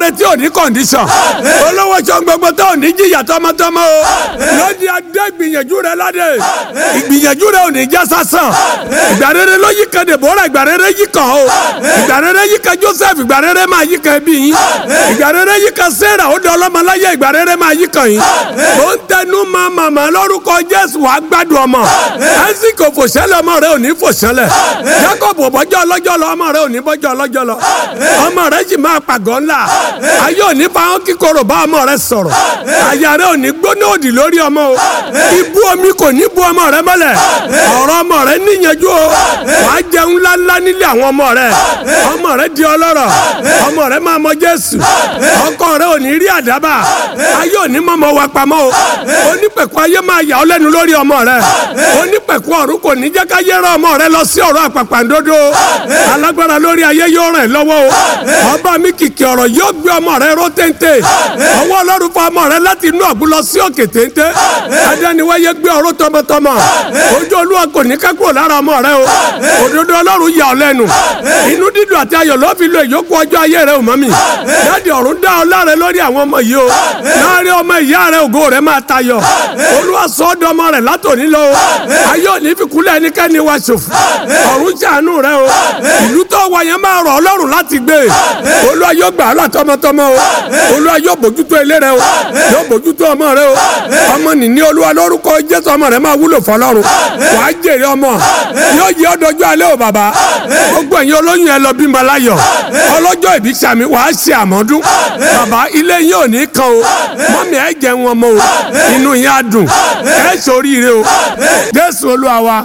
retí òní kọ̀ǹdíṣàn olówó sọ gbogbo tó òní jìyà tọmọtọmọ o lóde adé gbìyànjú rẹ ládé ìgbìyànjú rẹ òní já sásán ìgbà rere ló yí kan Dèbórà ìgbà rere yí kan o ìgbà rere yí kan Joseph ìgbà rere máa yí kan ẹbí yín ìgbà rere yí kan Sarah ó di ọlọ́mọláyé ìgbà rere máa yí kan yín ó ń tẹnu mọ́ màmá lórúkọ Jésù wàá gbádùn ọmọ ẹsìn kò fòṣẹlẹ ọmọ rẹ ò ní fòṣẹlẹ Jacob bọjọ ọlọ́jọ́ lọ ọmọ rẹ ò ní bọjọ ọlọ́jọ́ lọ ọmọ rẹ sì máa pàgọ́ ńlá ayé ò ní fáwọn kíkorò bá ọmọ rẹ sọ̀rọ̀ àyà rẹ ò ní gbóná òdì lórí ọmọ o ibú omi kò ní bu ọmọ rẹ mọ́lẹ̀ ọ̀rọ̀ ọmọ rẹ níyanjú o wàá jẹun ńláńlá nílé àwọn ọmọ rẹ ọmọ rẹ di ọlọ́rọ̀ ọmọ rẹ máa mọ Jésù ọkọ rẹ ò ní rí àdábà ayé ò ní mọ́mọ́ wa pamọ́ o onípẹ̀kọ́ ayé máa yà ọ́ lẹ́nu lórí ọmọ rẹ onípẹ̀kọ́ ọ̀run kò ní jẹ́ ká yẹ rán ọmọ rẹ lọ sí ọ̀rọ̀ àpàpàǹdodo alágbára lórí ayé yóò ràn ẹ́ lọ́wọ́ o ọba mi kìkì ọ̀rọ̀ yóò gbé ọmọ rẹ ró téńté ọwọ́ ọlọ́run fún ọmọ rẹ láti inú ọ̀gbun lọ sí òkè téńté adániwáyé gbé ọ̀rọ̀ tọmọtọmọ ojú olúwa kò ní kẹ́kọ̀ọ́ lára ọmọ rẹ o òdodo ọlọ́run yà ọ́ lẹ́nu inú dídùn àti ayọ̀ ló fi lo ìyókù ọjọ́ ayé rẹ ò mọ́ mi dáàdi ọ̀run dá ọ láre lórí àwọn ọmọ yìí o láàrin ọmọ ìyá rẹ ògo rẹ máa tayọ olúwa sọ ọ́ dọmọ rẹ látòní lọ o ayé òní fi kúlẹ̀ ẹnikẹ́ni wa ṣòfò ọ̀run ṣàánú rẹ o ìlú tó wà yẹn máa rọ̀ ọlọ́run láti gbé olúwa yóò gbà á là tọmọtọmọ o olúwa yóò bójútó ilé rẹ o yóò bójútó ọmọ rẹ o ọmọ nìní olúwa lórúkọ jésù ọmọ rẹ máa wúlò fọlọ́run wàá jèrè ọmọ yóò yẹ ọdọjọ alẹ́ o bàbá gbogbo ẹ̀yin olóyún ẹ lọ bímọ láyọ̀ ọlọ́jọ́ ìbí sàmì wàá ṣe àmọ́dún bàbá ilé yín ò ní kan o mọ́mí ẹ jẹun ọmọ o inú yín á dùn ẹ ṣoríire o jésù olúwa wa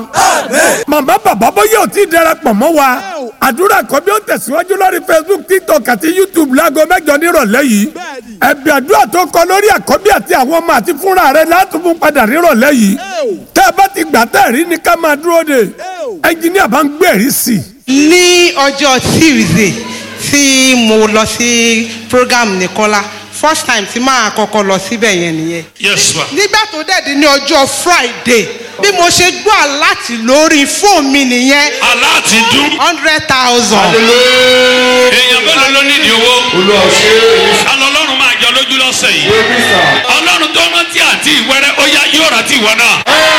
màmá bàbá bóyá ò tí ì darapọ̀ mọ́ wa àdúrà kan bí ó tẹ̀síwájú lórí facebook tiktok àti youtube láago mẹ́jọ nírọ̀lẹ́ yìí ẹ̀bí àdúrà tó kọ lórí àkọ́bí àti àwọn ọmọ àti fúnra rẹ̀ látùmú padà nírọ̀lẹ́ yìí tẹ́ ẹ bá ti gbà tẹ́ ẹ̀ rí ni ká máa dúró de ẹnjìníà bá ń gbẹ̀rí sí i. ní ọjọ́ tuesday tí mo lọ sí program nìkọ́lá first time tí máa kọ́kọ́ lọ síbẹ̀ yẹn nìyẹn. yes ma. nígbà tó dẹ̀dí ní ọjọ́ friday bí mo ṣe gbọ́ àláti lórí fóònù mi nìyẹn aláàtì dún. hundred thousand. èèyàn mélòó ló nídìí owó. alọ́ ọlọ́run máa jọ lójú lọ́sẹ̀ yìí. ọlọ́run tó rántí àti ìwẹ́rẹ́ ó yá yóò rántí ìwọ náà.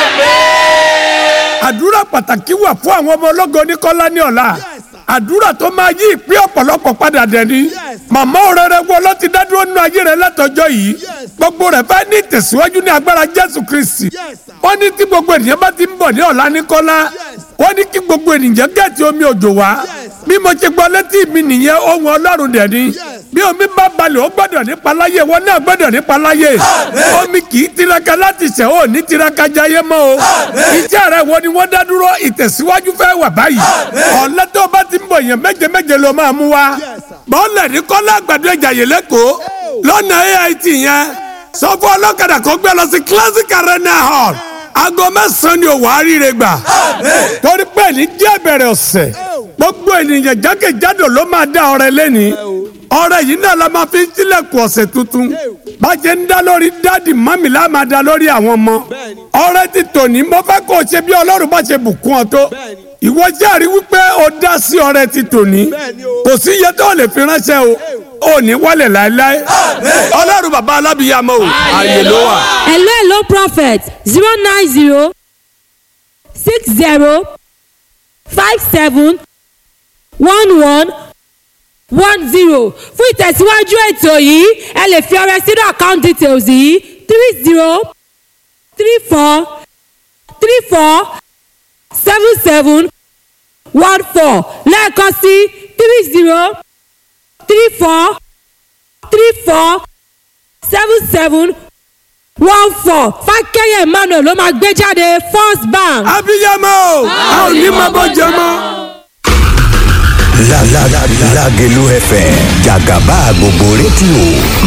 àdúrà pàtàkì wà fún àwọn ọmọ ológo oníkọ́lá ní ọ̀la àdúrà tó máa yí ìpín ọ̀pọ̀lọpọ̀ padà dẹ̀ni màmá òrèrè wo ló ti dádúró nínú ayé rẹ látọjọ́ yìí gbogbo rẹ̀ fẹ́ ní ìtẹ̀síwájú ní agbára jésù kristi wọ́n ní tí gbogbo ènìyàn bá ti ń bọ̀ ní ọ̀la ní kọ́lá wọ́n ní kí gbogbo ènìyàn gẹ̀ẹ́tì omi òjò wá bí mo ṣe gbọ́ létí mi nìyẹn ohun ọlọ́run dẹ̀ni bí omi bá balẹ̀ ó gbọ́dọ̀ nípa láyé wọn náà gbọ́dọ̀ nípa láyé omi kì í tiraka láti ṣẹ̀ ó ní tiraka jayé mọ́ o iṣẹ́ rẹ̀ wo ni wọ́n dá dúró ìtẹ̀síwájú fẹ́ wà báyìí ọ̀lẹ́ tó bá ti ń bọ̀ yẹn méje méje ló máa mú wa bọ́ọ̀lẹ̀ ní kọ́lá àgbàdo ìjàyè lẹ́kọ̀ọ́ lọ́nà AIT yẹn sọ fún ọlọ́kadà kó gbé lọ sí classic arena hall aago mẹ́sàn-án ni òwò àríire gbà torí pé ní jẹ́ bẹ̀rẹ̀ ọ̀sẹ̀ gbogbo ènìyàn jákèjádò ló máa dá ọrẹ lẹ́ni ọrẹ yìí náà la máa fi ń tilẹ̀kùn ọ̀sẹ̀ tuntun bá a ṣe ń dá lórí dáàdì mọ́mì la máa dá lórí àwọn ọmọ ọrẹ ti tòní mo fẹ́ kó o ṣe bí ọlọ́run bá ṣe bùkún ọ tó ìwọ jẹ́rìí wípé o dá sí ọrẹ ti tòní kò sí iye tó lè fi ránṣẹ́ o ò ní wálẹ̀ láéláé ọlọ́run bàbá alábìyàmọ́ o ààyè ló wà. hello hello prophet zero nine zero six zero five seven one one one zero fún ìtẹ̀síwájú ètò yìí ẹ lè fi ọrẹ sínú account details yìí three zero three four three four seven seven one four lẹ́ẹ̀kan sí three zero three four three four seven seven one four fákẹ́yẹ̀ emmanuel ló máa gbé jáde first bank. abiyamọ o a ò ní máa bọ́ jẹ mọ́. La la la Lagelu FM Jagaba gbogbo rédíò